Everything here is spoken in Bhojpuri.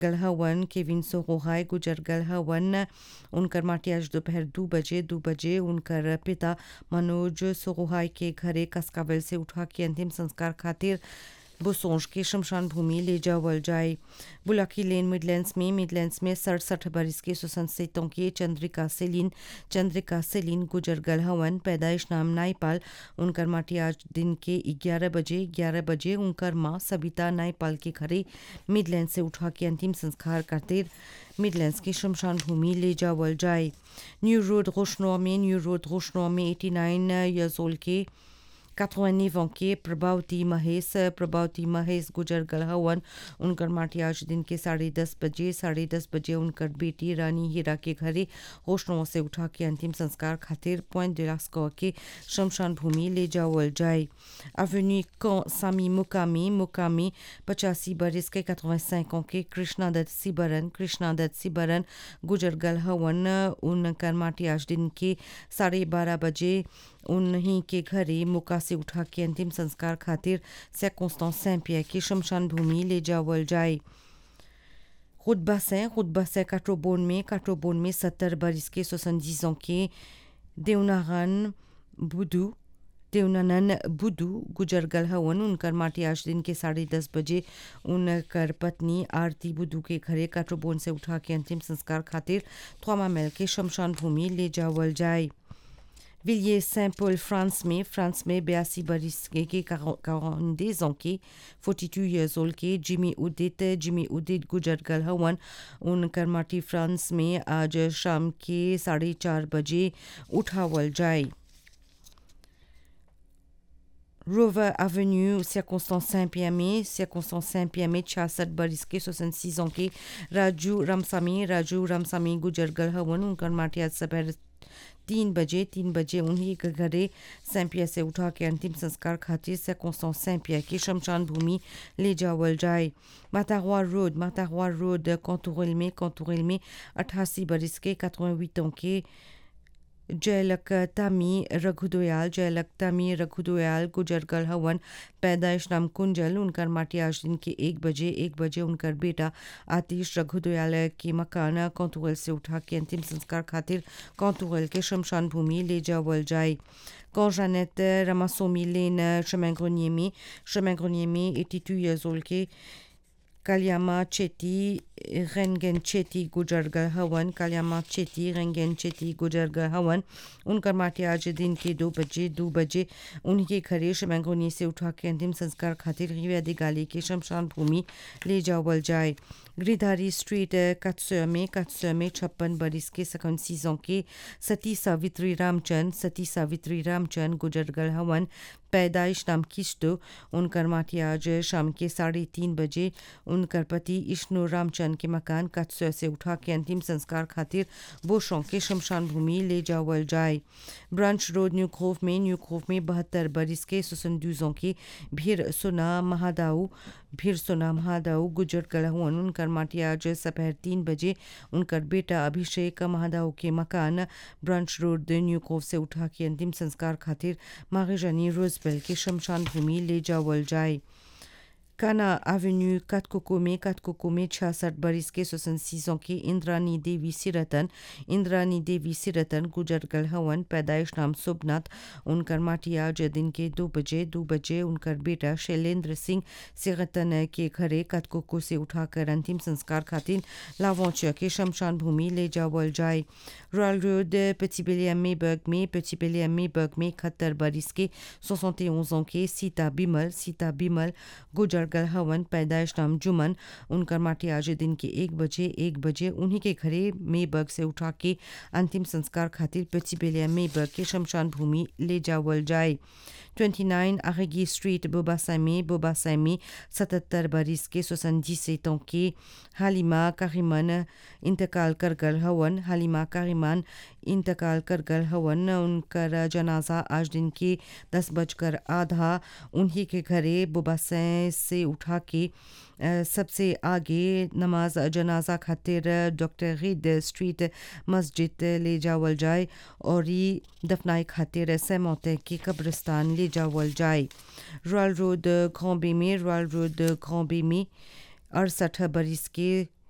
गल हवन केविन सोहोहाय गुजर गल हवन उनकर माटी आज दोपहर दो बजे दो बजे उनकर पिता मनोज सोहोहाय के घरे कस्कावेल से उठा के अंतिम संस्कार खातिर बुसोंज के शमशान भूमि ले जावल जाए बुलाकी लेन मिडलैंड्स में मिडलैंड्स में सड़सठ बरस के सुसंसितों के चंद्रिका सेलिन चंद्रिका सेलिन गुजर गल हवन पैदाइश नाम नाईपाल उनकर माटी आज दिन के 11 बजे 11 बजे उनकर माँ सविता नाईपाल के घरे मिडलैंड से उठा के अंतिम संस्कार करते मिडलैंड्स की शमशान भूमि ले जावल जाए न्यू रोड रोशनौर में न्यू रोड रोशनौर में 89 ईयर्स ओल्ड के 89 ans के प्रभावती महेश प्रभावती महेश गुजर गल हवन उनकर माटी आज दिन के साढ़े दस बजे साढ़े दस बजे उनकर बेटी रानी हीरा के घरे होशनों से उठा के अंतिम संस्कार खातिर पॉइंट डिलास्को के शमशान भूमि ले जावल जाए अवेन्यू कौ सामी मुकामी मुकामी पचासी बरस के 85 ans के कृष्णा दत्त सिबरन कृष्णा दत्त सिबरन गुजर गल हवन उनकर माटी आज दिन के साढ़े बारह बजे उन्हीं के घरे मुका से उठा के अंतिम संस्कार खातिर सैकोस्तान सैंपिया की शमशान भूमि ले जावल जाए खुदबा से खुदबा से काट्रोबोन में काट्रोबोन में सत्तर बरस के सोसंजीजों के देवनागन बुदू देवनानन बुदू गुजर गल हवन उनकर माटी आज दिन के साढ़े दस बजे उनकर पत्नी आरती बुदू के घरे काट्रोबोन से उठा के अंतिम संस्कार खातिर थ्वामा मेल के शमशान भूमि ले जावल जाए विलिये सेंट पॉल फ्रांस में फ्रांस में बयासी बरस के quarante ans के 42 years old के जिमी उदित जिमी उदित गुजर गल हवन उनकर माटी फ्रांस में आज शाम के साढ़े चार बजे उठावल जाए Rover Avenue, circonstance Saint-Pierre में circonstance Saint-Pierre में छियासठ बरस के 66 ans के राजू रामसामी राजू रामसामी गुजर गल हवन उनकर माटी आज सपहर तीन बजे तीन बजे उन्हीं के घरे सैंपिया से उठा के अंतिम संस्कार खातिर से कौसों सैंपिया की शमशान भूमि ले जावल जाए मातावा रोड मातावा रोड कौतुरल में कौतुरल में अट्ठासी बरस के 88 ans के जयलक तामी रघुदयाल जयलक तामी रघुदयाल गुजर गल हवन पैदाइश नाम कुंजल उनकर माटी आज दिन के एक बजे एक बजे उनकर बेटा आतिश रघुदयाल के मकान कौतुगल से उठा के अंतिम संस्कार खातिर कौतुगल के शमशान भूमि ले जावल जाए Jeannette Ramassomi Lane chemin grenier में chemin grenier में 82 years old के Kalyama Chetty रेंगन चेती गुजरगर हवन कालियामा चेती रेंगन चेती गुजरगर हवन उनका माटी आज दिन के दो बजे दो बजे उनके घरे शमैंगोनी से उठा के अंतिम संस्कार खातिर रिव्यादी गाली के शमशान भूमि ले जावल जाए गिरधारी स्ट्रीट कत्सर में कत्सर में छप्पन बरिस के सकन सीजों के सती सावित्री रामचंद सती सावित्री रामचंद गुजरगर हवन पैदाइश नाम किश्तो उनकर माटी आज शाम के साढ़े तीन बजे उनकर पति इश्नु रामचंद के मकान कत्सर से उठा के अंतिम संस्कार खातिर बोशों के शमशान भूमि ले जावल जाए ब्रांच रोड न्यू खोफ में न्यू खोफ में बहत्तर बरिस के सुसंदूजों की भीड़ सुना महादाऊ भीड़ सुना महादाऊ गुजर गलहुअन उनकर माटी आज दोपहर तीन बजे उनकर बेटा अभिषेक महादाऊ के मकान ब्रांच रोड न्यू खोफ से उठा के अंतिम संस्कार खातिर मागेजानी रोजबेल के शमशान भूमि ले जावल जाए काना एवेन्यू कतकोको में कतकोको में छियासठ बरिस के सोसन सीजों की इंद्रानी देवी सिरतन इंद्रानी देवी सिरतन गुजरगल हवन पैदाइश नाम सुबनाथ उनकर माटी आज दिन के दो बजे दो बजे उनकर बेटा शैलेंद्र सिंह सिरतन के घरे कतकोको से उठाकर अंतिम संस्कार खातिर लावोचिया के शमशान भूमि ले जावल जाए रॉयल रोड पेटी बेलिया मेबर्ग में पेटी बेलिया मेबर्ग में इकहत्तर बरिस के सोसठ ans के सीता बिमल सीता बिमल गुजर गल हवन पैदाइश नाम जुमन उनकर माटी आज दिन के एक बजे एक बजे उन्हीं के घरे मेबर्ग से उठा के अंतिम संस्कार खातिर पेचिबेलिया मेबर्ग के शमशान भूमि ले जावल जाए 29 आरेगी स्ट्रीट बोबासाई में बोबासाई में सतहत्तर बरिस के सोसंजी सेतों के हालिमा कारिमन इंतकाल कर गल हवन हालिमा कारिमान इंतकाल कर गल हवन उनकर जनाजा आज दिन के दस बजकर आधा उन्हीं के घरे बोबासाई से उठा के सबसे आगे नमाज जनाजा खातिर डॉक्टर रिद स्ट्रीट मस्जिद ले जावल जाए और ये दफनाई खातिर सैमौते की कब्रिस्तान ले जावल जाए रॉयल रोड ग्रॉबे में रॉयल रोड ग्रॉबे में अड़सठ बरिस के